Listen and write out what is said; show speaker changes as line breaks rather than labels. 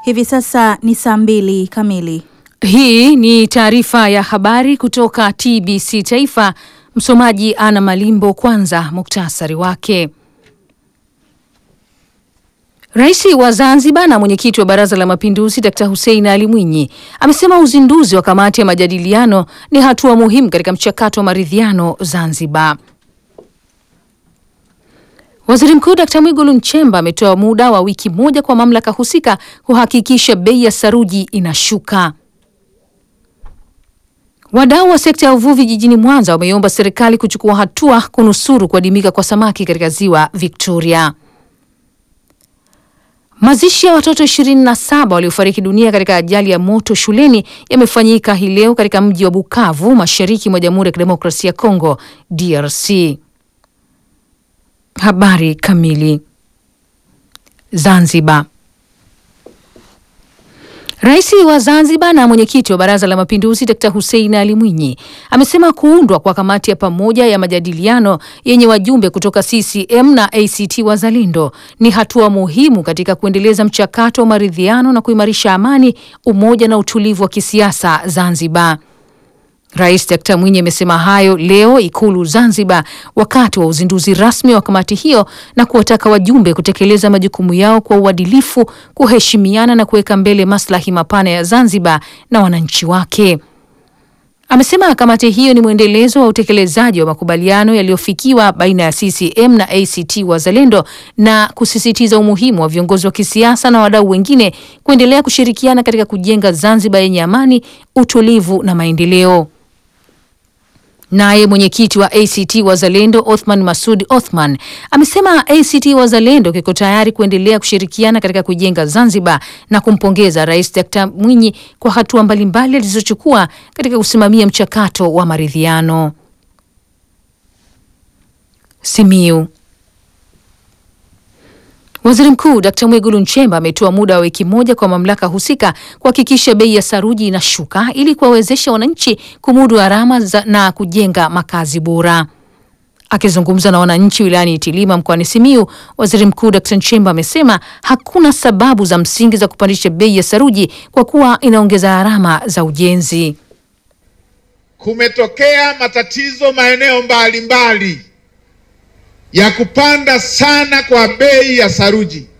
Hivi sasa ni saa mbili kamili.
Hii ni taarifa ya habari kutoka TBC Taifa. Msomaji Ana Malimbo. Kwanza muktasari wake. Rais wa Zanzibar na mwenyekiti wa Baraza la Mapinduzi Dkt. Hussein Ali Mwinyi amesema uzinduzi wa kamati ya majadiliano ni hatua muhimu katika mchakato wa maridhiano Zanzibar. Waziri Mkuu Dkt. Mwigulu Nchemba ametoa muda wa wiki moja kwa mamlaka husika kuhakikisha bei ya saruji inashuka. Wadau wa sekta ya uvuvi jijini Mwanza wameiomba serikali kuchukua hatua kunusuru kuadimika kwa samaki katika ziwa Victoria. Mazishi ya watoto 27 waliofariki dunia katika ajali ya moto shuleni yamefanyika hii leo katika mji wa Bukavu, mashariki mwa Jamhuri ya Kidemokrasia ya Kongo, DRC. Habari kamili. Zanzibar. Rais wa Zanzibar na mwenyekiti wa Baraza la Mapinduzi Dkt. Hussein Ali Mwinyi amesema kuundwa kwa kamati ya pamoja ya majadiliano yenye wajumbe kutoka CCM na ACT Wazalendo ni hatua muhimu katika kuendeleza mchakato wa maridhiano na kuimarisha amani, umoja na utulivu wa kisiasa Zanzibar. Rais Dkt. Mwinyi amesema hayo leo Ikulu Zanzibar wakati wa uzinduzi rasmi wa kamati hiyo na kuwataka wajumbe kutekeleza majukumu yao kwa uadilifu, kuheshimiana na kuweka mbele maslahi mapana ya Zanzibar na wananchi wake. Amesema kamati hiyo ni mwendelezo wa utekelezaji wa makubaliano yaliyofikiwa baina ya CCM na ACT Wazalendo na kusisitiza umuhimu wa viongozi wa kisiasa na wadau wengine kuendelea kushirikiana katika kujenga Zanzibar yenye amani, utulivu na maendeleo. Naye mwenyekiti wa ACT Wazalendo Othman Masud Othman amesema ACT Wazalendo kiko tayari kuendelea kushirikiana katika kujenga Zanzibar na kumpongeza Rais Dkt. Mwinyi kwa hatua mbalimbali alizochukua katika kusimamia mchakato wa maridhiano. Simiu. Waziri Mkuu Dkt. Mwigulu Nchemba ametoa muda wa wiki moja kwa mamlaka husika kuhakikisha bei ya saruji inashuka ili kuwawezesha wananchi kumudu gharama na kujenga makazi bora. Akizungumza na wananchi wilayani Itilima mkoani Simiyu, Waziri Mkuu Dkt. Nchemba amesema hakuna sababu za msingi za kupandisha bei ya saruji kwa kuwa inaongeza gharama za ujenzi.
Kumetokea matatizo maeneo mbalimbali ya kupanda sana kwa bei ya saruji.